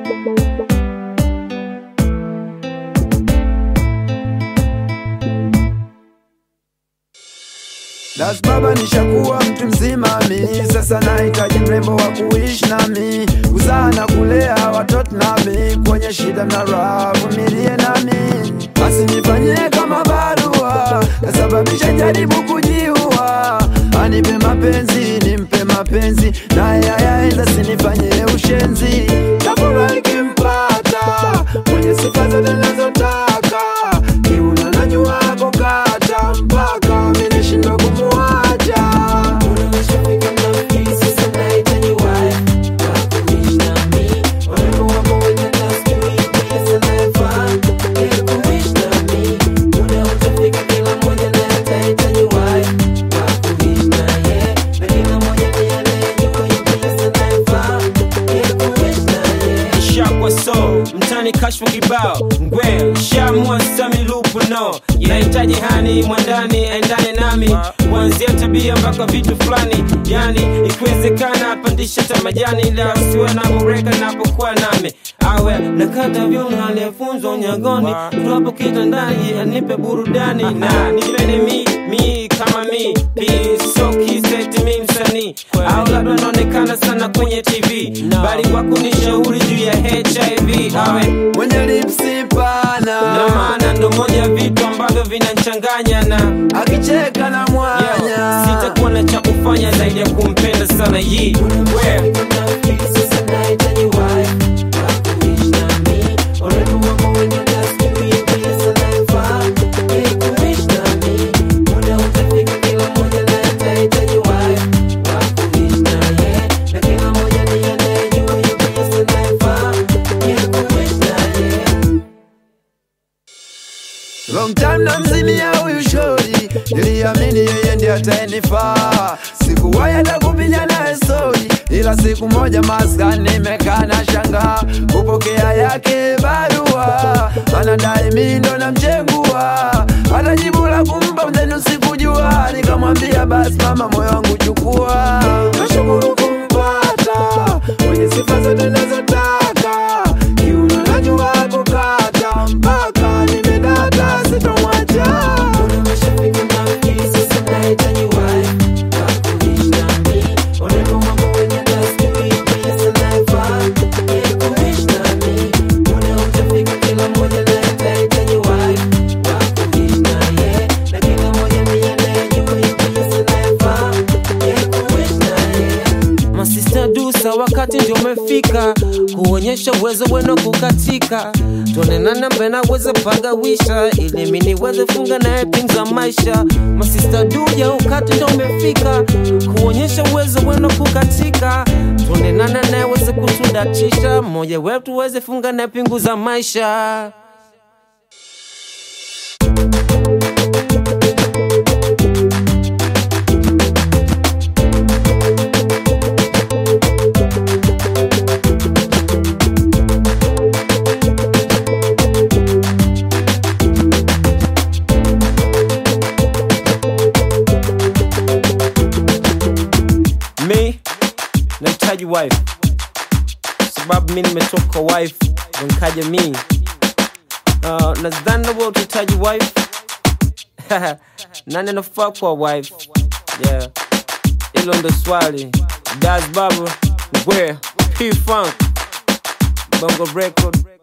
Das baba nishakuwa mtu mzima mi sasa nahitaji mrembo wa kuishi nami kuzaa na kulea watoto nami kwenye shida na raha vumilie nami basi nifanyie kama barua kasababisha jaribu kujiua anipe mapenzi nimpe mapenzi naye ayaenda sinifanyie ushenzi tafurahi kimpata mwenye sifa zote nazotaka kiuna najua kukata mpaka minishindwa kumuacha shakwa so mtani kashfu kibao ngwe shamwa sami lupu no nahitaji hani mwandani endane nami kuanzia tabia mpaka vitu fulani yani ikiwezekana pandisha hata majani ila siwe na mureka napokuwa nami awe nakata vyuma aliyefunzwa unyagoni tuapo kitandani anipe burudani na nipende mi mi kama mi piso kiseti mi msanii au labda naonekana sana kwenye tv bali kwa kunishauri juu ya hiv awe mwenye lipsi pana na maana ndo moja vitu ambavyo vinanchanganya na akicheka na mwanya yeah, sitakuwa na cha kufanya zaidi ya kumpenda sana yi we Long time na mzimia huyu shori, niliamini yeye ndiye atayenifaa. Sikuwahi hata kupiga naye stori, ila siku moja maskani nimekaa na shangaa kupokea yake barua, anadai mimi ndo namchegua, hata jibu la kumpa mzenu sikujua. Nikamwambia basi mama, moyo wangu chukua, nashukuru kumpata mwenye sifa zote nazotaka, kiuno najua kukata mpaka nimedata, sitomwacha. masista dusa wakati ndio umefika kuonyesha uwezo wenu kukatika tuonenana mbena weze pagawisha ili mi niweze funga naye ping za maisha masista duja wakati ndio umefika kuonyesha uwezo wenu kukatika tuonenana naye weze kutudatisha mmoja wetu weze funga naye pingu za maisha mi nahitaji wife sababu mi nimetoka wife ndo nikaja mi uh, nadhani nawe utahitaji wife nani anafaa kuwa wife yeah hilo ndo swali das baba ngwe p funk bongo record